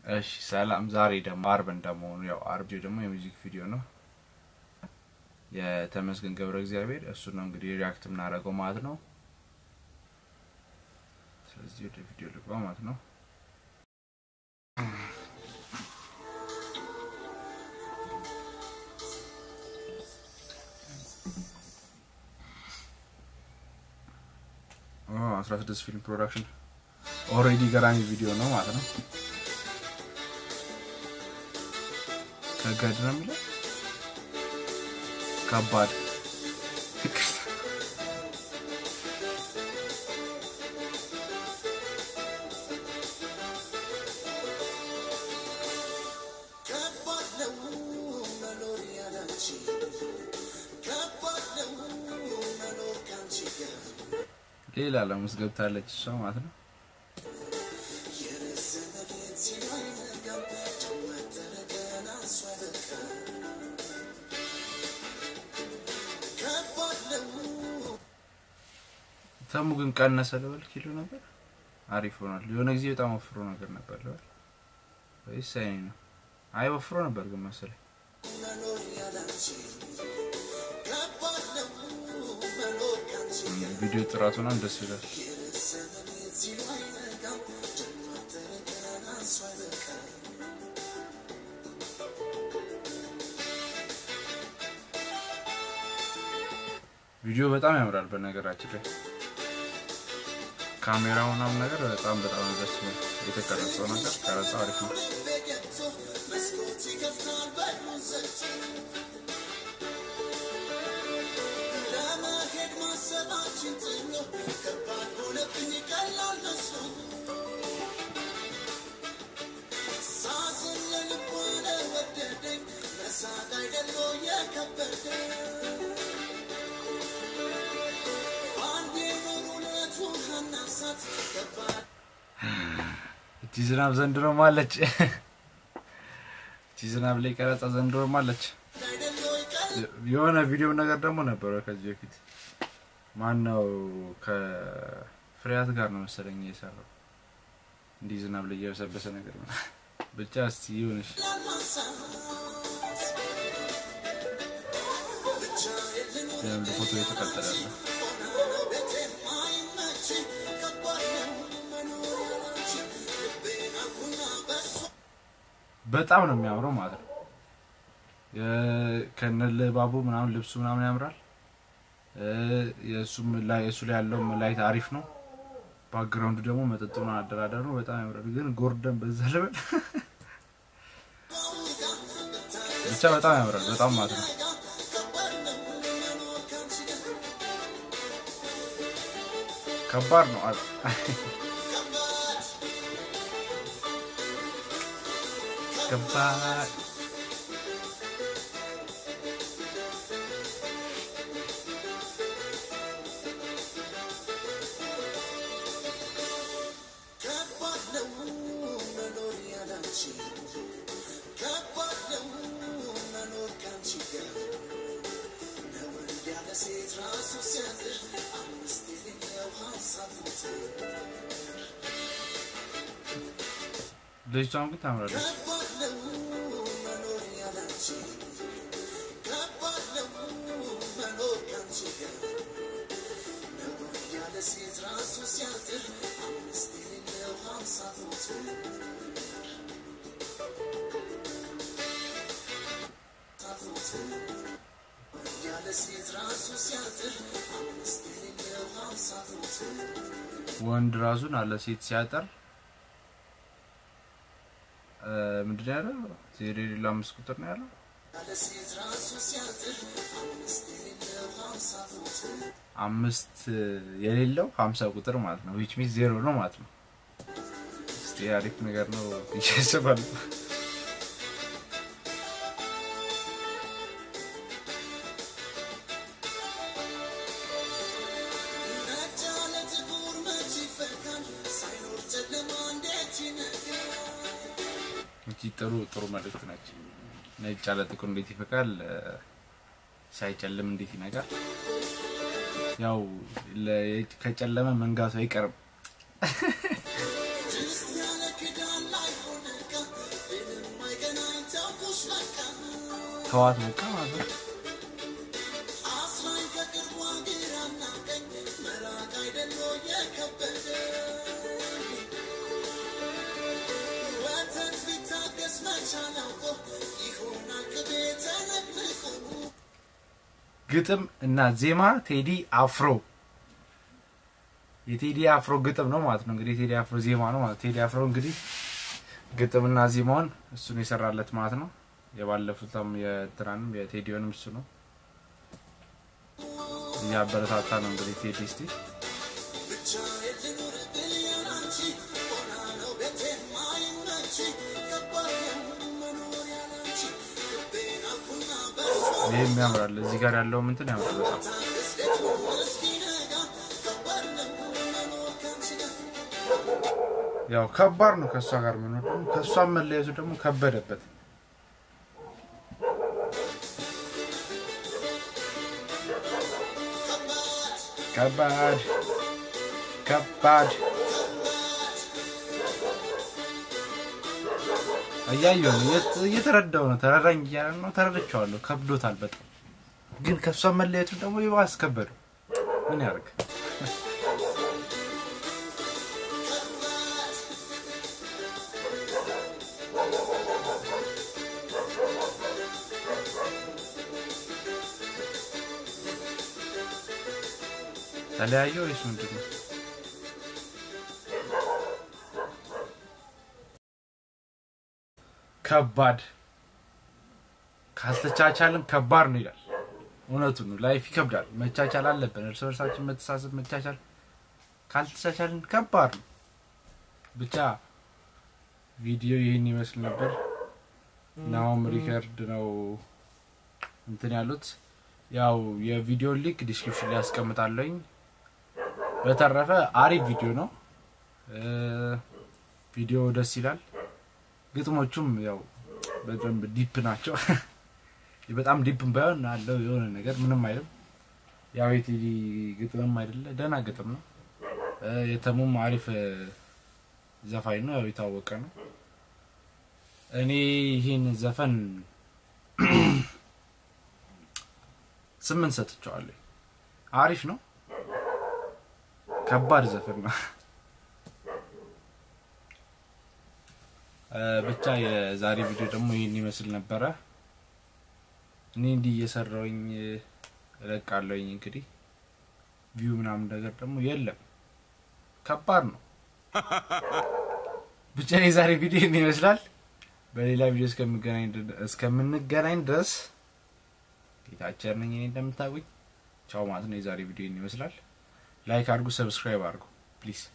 እሺ ሰላም። ዛሬ ደግሞ አርብ እንደመሆኑ ያው አርብ ደግሞ የሙዚክ ቪዲዮ ነው የተመስገን ገብረ እግዚአብሔር እሱ ነው እንግዲህ ሪያክት የምናደርገው ማለት ነው። ስለዚህ ወደ ቪዲዮ ልግባ ማለት ነው። አስራ ስድስት ፊልም ፕሮዳክሽን ኦልሬዲ ገራሚ ቪዲዮ ነው ማለት ነው። ከገድ ነው የሚለው ከባድ ሌላ ዓለም ውስጥ ገብታለች እሷ ማለት ነው። ተሙ ግን ቀነሰ ልበል ኪሎ ነበር አሪፍ ሆኗል። የሆነ ጊዜ በጣም ወፍሮ ነገር ነበር ልበል ወይስ አይኔ ነው? አይ ወፍሮ ነበር ግን መሰለኝ። ቪዲዮ ጥራቱ ነው ደስ ይላል። ቪዲዮ በጣም ያምራል። በነገራችን ላይ ካሜራው ምናምን ነገር በጣም በጣም ደስ ይላል። የተቀረጸው ነገር ቀረጻው አሪፍ ነው። እቺ ዝናብ ዘንድሮም አለች። እቺ ዝናብ ላይ ቀረጻ ዘንድሮም አለች። የሆነ ቪዲዮ ነገር ደግሞ ነበረ ከዚህ በፊት ማን ነው ከፍሬያት ጋር ነው መሰለኝ የሰራው እንዲህ ዝናብ ላይ እየበሰበሰ ነገር ነው። ብቻ እስቲ ይሁንሽ። ፎቶ የተቀጠለ ነው። በጣም ነው የሚያምረው ማለት ነው። ከነልባቡ ምናምን ልብሱ ምናምን ያምራል። የእሱም ላይ እሱ ላይ ያለው ላይት አሪፍ ነው። ባክግራውንዱ ደግሞ መጠጡን አደራደር ነው። በጣም ያምራል። ግን ጎርደን በዛ ልበል ብቻ በጣም ያምራል። በጣም ማለት ነው። ከባድ ነው። ከባድ ልጅቷም ግን ታምራለች። ወንድ ራሱን አለ ሴት ሲያጠር ምንድን ያለው ዜሮ የሌለው አምስት ቁጥር ነው ያለው። አምስት የሌለው ሀምሳ ቁጥር ማለት ነው። ዊች ሚንስ ዜሮ ነው ማለት ነው። እስቲ አሪፍ ነገር ነው ይሸስባል። ጥሩ ጥሩ መልእክት ነች። ነጭ ያለ ጥቁር እንዴት ይፈቃል? ሳይጨልም እንዴት ይነጋል? ያው ከጨለመ መንጋቱ አይቀርም። ተዋት በቃ ማለት ነው። ግጥም እና ዜማ ቴዲ አፍሮ የቴዲ አፍሮ ግጥም ነው ማለት ነው። እንግዲህ የቴዲ አፍሮ ዜማ ነው ማለት ቴዲ አፍሮ እንግዲህ ግጥምና ዜማውን እሱን የሰራለት ማለት ነው። የባለፉትም የትናንም የቴዲዮንም እሱ ነው እያበረታታ ነው እንግዲህ ቴዲ እስቲ ይህም ያምራል። እዚህ ጋር ያለው ምንትን ያምራል በጣም ያው ከባድ ነው ከእሷ ጋር መኖር ደግሞ ከእሷም መለየቱ ደግሞ ከበደበት። ከባድ ከባድ እያየሁ ነው እየተረዳው ነው። ተረዳኝ እያለ ነው። ተረድቼዋለሁ። ከብዶታል በጣም ግን ከእሷ መለየቱ ደግሞ ይባስ ከበደው። ምን ያደርግ ተለያየ ወይስ ምንድን ነው? ከባድ ካልተቻቻልን ከባድ ነው ይላል። እውነቱ ነው። ላይፍ ይከብዳል። መቻቻል አለብን። እርስ በርሳችን መተሳሰብ፣ መቻቻል ካልተቻቻልን ከባድ ነው። ብቻ ቪዲዮ ይህን ይመስል ነበር። ናሆም ሪከርድ ነው እንትን ያሉት ያው የቪዲዮ ሊንክ ዲስክሪፕሽን ላይ ያስቀምጣለኝ። በተረፈ አሪፍ ቪዲዮ ነው። ቪዲዮ ደስ ይላል። ግጥሞቹም ያው በደንብ ዲፕ ናቸው። በጣም ዲፕም ባይሆን አለው የሆነ ነገር ምንም አይልም። ያው የቴዲ ግጥምም አይደለ ደህና ግጥም ነው። የተሙም አሪፍ ዘፋኝ ነው፣ ያው የታወቀ ነው። እኔ ይህን ዘፈን ስምንት ሰጥቼዋለሁ። አሪፍ ነው። ከባድ ዘፈን ነው። ብቻ የዛሬ ቪዲዮ ደግሞ ይህን ይመስል ነበረ። እኔ እንዲህ እየሰራውኝ እለቃለሁኝ። እንግዲህ ቪው ምናምን ነገር ደግሞ የለም። ከባድ ነው። ብቻ የዛሬ ቪዲዮ ይህን ይመስላል። በሌላ ቪዲዮ እስከምንገናኝ ድረስ ጌታቸው ነኝ። እኔ እንደምታውቁኝ ቻው ማለት ነው። የዛሬ ቪዲዮ ይህን ይመስላል። ላይክ አድርጉ፣ ሰብስክራይብ አድርጉ ፕሊዝ።